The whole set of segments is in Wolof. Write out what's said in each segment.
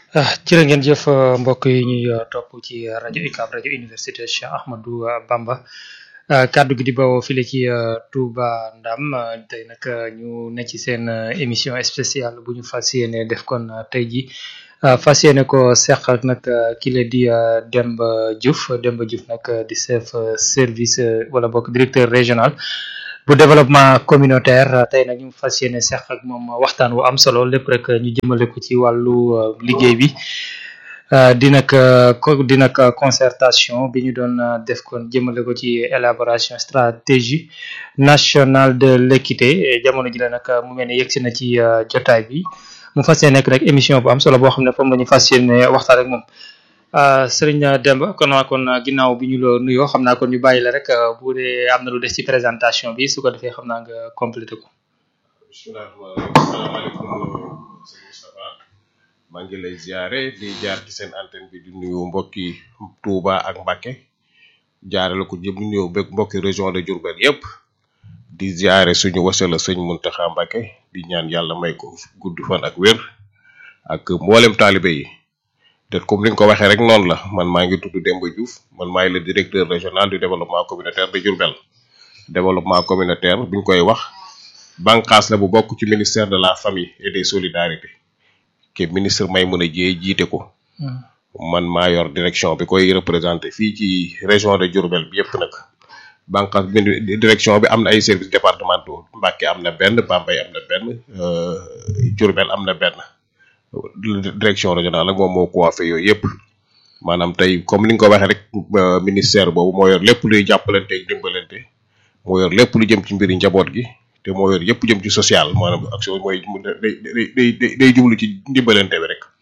ah jërë ngeen jëf mbokk yi ñuy topp ci rajo UCAB rajo université Cheikh Ahmadou Bamba kaddu gi di bawoo file ci Touba Ndam tey nag ñu ne ci seen émission spéciale bu ñu fas yéene def kon tey ji fas yéene ko seq ak nag kile di Demba Diouf Demba Diouf nag di chef service wala bokk directeur régional bu développement communautaire tey nag ñu fas yéene seq ak moom waxtaan wu am solo lépp rek ñu jëmale ko ci wàllu liggéey bi di nag di nag concertation bi ñu doon def kon jëmale ko ci élaboration stratégie nationale de l'équité jamono ji la nag mu mel ne yegsi na ci jotaay bi mu fas yéene nekk rek émission bu am solo boo xam ne foofu la ñu fas yéene waxtaan ak moom Serigne Demba kon waa kon ginnaaw bi ñu la nuyoo xam naa kon ñu bàyyi la rek bu dee am na lu des ci présentation bi su ko defee xam naa nga complété ko. bisimilah salaamaaleykum sëñ Moustapha maa ngi lay ziare di jaar ci seen antenne bi di nuyu mbokki Touba ak Mbacké jaarale ko jëm nuyu beeg mbokki région de Diourbel yépp di ziare suñu wasala sëñ Mountakha Mbacké di ñaan yàlla may ko gudd fan ak wér ak mboolem taalibe yi. te comme ni nga ko waxee rek noonu la man maa ngi tudd Demba Diouf man maay le directeur régional du développement communautaire de Diourbel développement communautaire bi ñu koy wax bànqaas la bu bokk ci ministère de la famille et des solidarités ke ministre Maïmouna Dièye jiite ko man maa yor direction bi koy représenté fii ci région de Diourbel bi yëpp nag bànqaas bi direction bi am na ay services départementaux Mbacké am na benn Bambey am na benn Diourbel am na benn direction régionale nag moom moo coiffé yooyu yëpp maanaam tey comme ni nga ko waxee rek ministère boobu moo yor lépp luy jàppalante ak dimbalante moo yor lépp lu jëm ci mbiri njaboot gi te moo yor yëpp jëm ci social maanaam action mooy day day day day jublu ci dimbalante bi rek.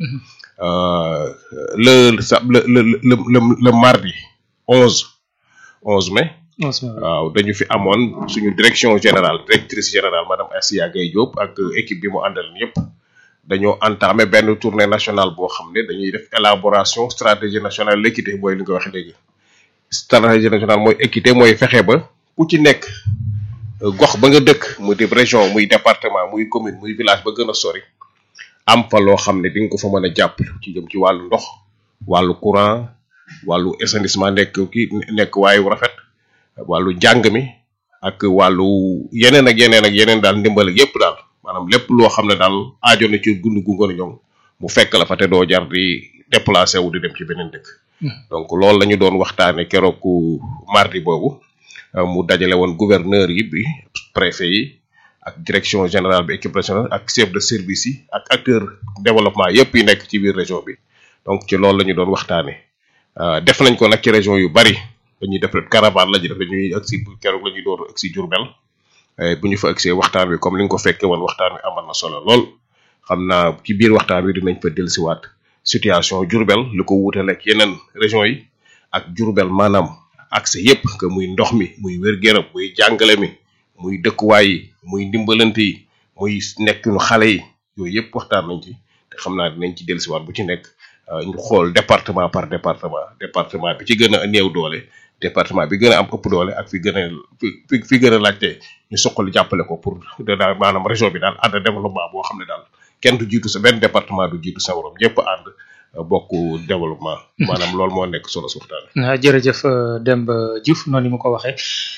le sa le le le le mardi onze onze mai. waaw dañu fi amoon suñu direction générale directrice générale madame Assia Gaye Diop ak équipe bi mu àndal yëpp. dañoo entamé benn tournée nationale boo xam ne dañuy def élaboration stratégie nationale l'équité mooy li nga wax léegi stratégie nationale mooy équité mooy fexe ba ku ci nekk gox ba nga dëkk muy di région muy département muy commune muy village ba gën a sori am fa loo xam ne di nga ko fa mën a jàpp ci jëm ci wàllu ndox wàllu courant wàllu assainissement nekk ki nekk waayu rafet wàllu njàng mi ak wàllu yeneen ak yeneen ak yeneen daal ndimbal yépp daal maanaam lépp loo xam ne daal aajo na ci gund gu ngën a ñoŋ mu fekk la fa te doo jar di déplacé wu di dem ci beneen dëkk. donc loolu la ñu doon waxtaanee keroog mardi boobu mu dajale woon gouverneur yi bi préfet yi ak direction générale bi équipe régionale ak chef de service yi ak acteur développement yépp yi nekk ci biir région bi donc ci loolu la ñu doon waxtaanee def nañ ko nag ci région yu bari dañuy def caravane la ñuy def dañuy agsi keroog la ñuy door agsi Diourbel bu ñu fa agsee waxtaan wi comme ni nga ko fekkee woon waxtaan wi amal na solo lool xam naa ci biir waxtaan wi dinañ fa dellusiwaat situation Diourbel li ko wuutale ak yeneen région yi ak Diourbel maanaam accès yépp que muy ndox mi muy wér-gu-yaram muy jàngale mi muy dëkkuwaay yi muy ndimbalante yi muy nekkinu xale yi yooyu yépp waxtaan nañ ci te xam naa dinañ ci dellusiwaat bu ci nekk ñu xool département par département département bi ci gën a néew doole département bi gën a am ëpp doole ak fi gën a fi fi gën a laajte ñu soqali jàppale ko pour daal maanaam région bi daal ànd développement boo xam ne daal kenn du jiitu sa benn département du jiitu sa morom ñëpp ànd bokk développement. maanaam loolu moo nekk solo su waxtaan. jërëjëf Demba Diouf noonu ni mu ko waxee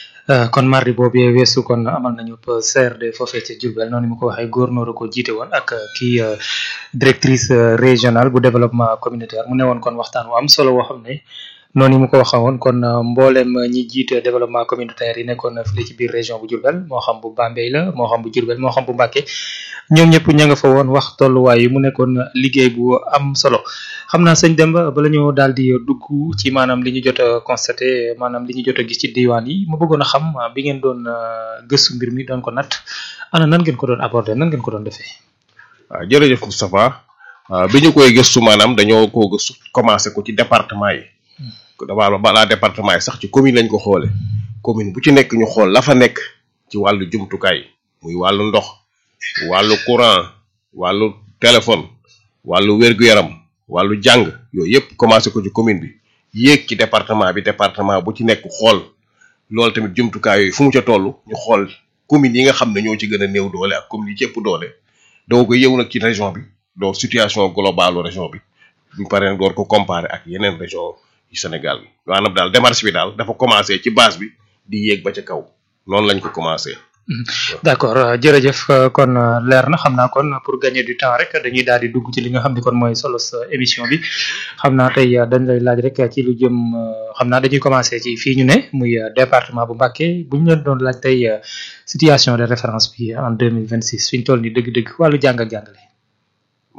kon mardi boobu weesu kon amal nañu CRD foofee ca Diourbel noonu ni mu ko waxee góornóor ko jiite woon ak kii directrice régionale bu développement communautaire mu ne woon kon waxtaan wu am solo woo xam ne. noonu mu ko waxee woon kon mboolem ñi jiite développement communautaire yi nekkoon fii ci biir région bu Diourbel moo xam bu Bambey la moo xam bu Diourbel moo xam bu Mbacké ñoom ñëpp ña nga fa woon wax tolluwaay yi mu nekkoon liggéey bu am solo xam naa sëñ Demba bala ñu daal di dugg ci maanaam li ñu jot a constaté maanaam li ñu jot a gis ci diwaan yi ma bëggoon a xam bi ngeen doon gëstu mbir mi doon ko natt ana nan ngeen ko doon aborder nan ngeen ko doon defee. waaw jërëjëf Moustapha bi ñu koy gëstu maanaam dañoo koo gëstu commencé ko ci département yi. damaa balaa département yi sax ci commune lañ ko xoole commune bu ci nekk ñu xool la fa nekk ci wàllu jumtukaay muy wàllu ndox wàllu courant wàllu téléphone wàllu wér-gu-yaram wàllu jàng yooyu yëpp commencé ko ci commune bi yéeg ci département bi département bu ci nekk xool loolu tamit jumtukaay yooyu fu mu ca toll ñu xool communes yi nga xam ne ñoo ci gën a néew doole ak communes yi ci ëpp doole doo ko yëw nag ci région bi donc situation globale région bi bu paree door ko comparer ak yeneen région yu Sénégal bi maanaam daal démarche bi daal dafa commencé ci base bi di yéeg ba ca kaw noonu lañ ko commencé. d'accord jërëjëf kon leer na xam naa kon pour gagner du temps rek dañuy daal di dugg ci li nga xam ni kon mooy solo sa émission bi xam naa tey dañ lay laaj rek ci lu jëm xam naa dañuy commencer ci fii ñu ne muy département bu Mbacké bu ñu leen doon laaj tey situation de référence bi en deux mille vingt six fi ñu toll nii dëgg-dëgg wàllu jàng ak jàngale.